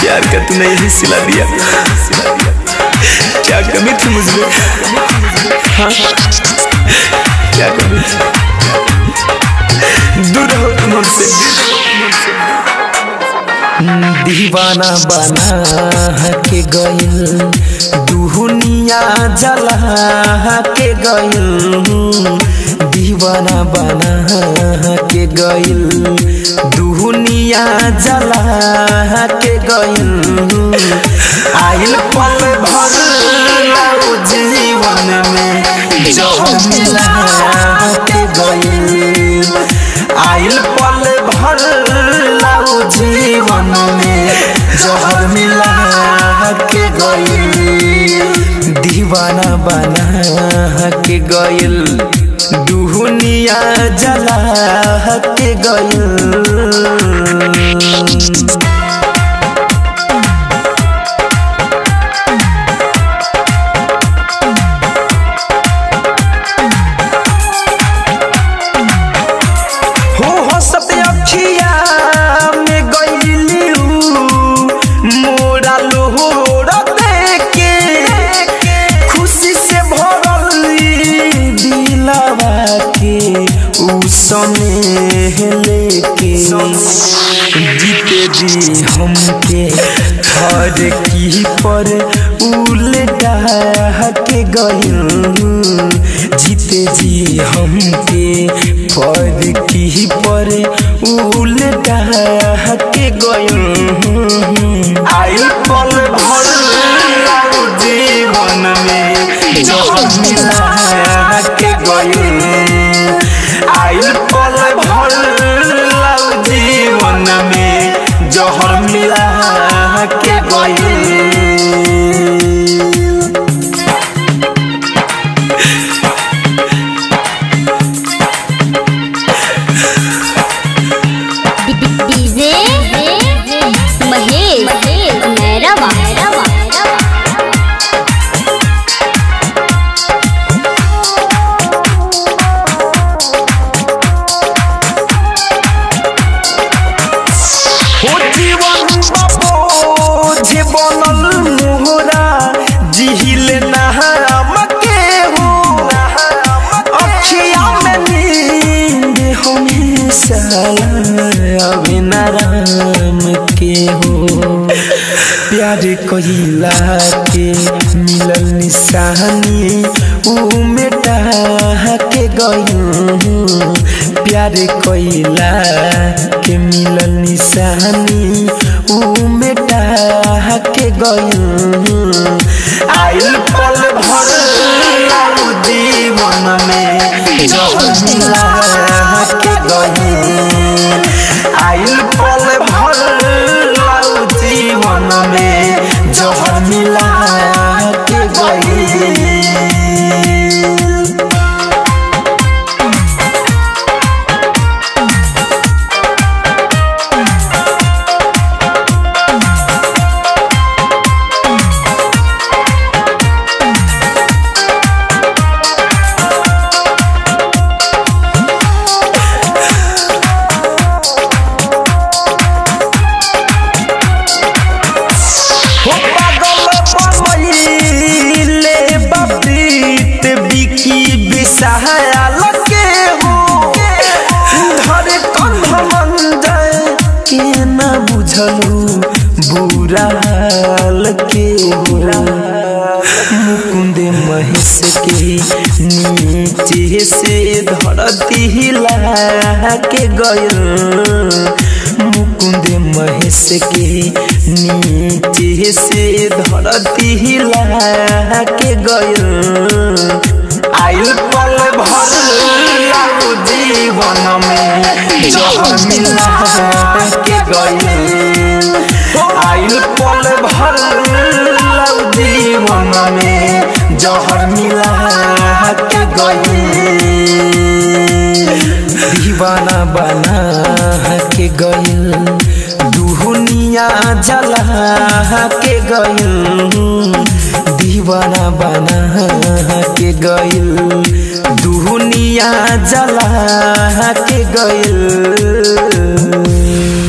प्यार का तूने यही सिला दिया क्या कमी थी मुझमें हाँ क्या कमी थी दूर रहो तुम हमसे दीवाना बना के गइल दुनिया जला के गइल दीवाना बना के गइल दुनिया जला के गइल आइल पल भर लाओ जीवन में जहर मिला के गइल आइल पल भर लाओ जीवन में जहर मिला के गइल दीवाना बना के गइल दुनिया जला के गइल हो हंसत अखिया में गइलियू मोरा लोहर देके खुशी से भरली दिलवा के उ सनेह लेके जीते दी हमके हर की पर उल्टा के गइल जीते जी हमके पर की पर उल्टा के गइल आइल पल भर लाओ जीवन में जहर मिला के गइल आइल पल भर लाओ जीवन में जहर मिला के गइल डीजे महेश मैरवा हो जीवन बाबो जे बनल मोहरा जिहिल नहाम के हो अखिया में नींद हमेशा अभी नाराम के हो प्यार कहिला के मिलल निशानी ऊ मेटा के गई प्यार कइला के मिलल निशानी ऊ मेटा के गई आइल पल भर लाऊ जीवन में जहर मिला के गई आइल पल भर लाऊ जीवन में जहर मिला के गई हो पागल बनैले बबरीत बिकी बिसहायल के हो धरे कंध मंजय के न बुझलू बुरा हाल के हो मुकुंद महेश के नीचे से धरती हिला के गयल मुकुंद महेश के नीचे से धरती हिला के गयल आइल पल भर लाओ जीवन में जहर मिला के गयल आइल पल भर लाओ जीवन में जहर मिला के गयल दीवाना बना के गइल दुनिया जला के गइल दीवाना बना के गइल दुनिया जला के गइल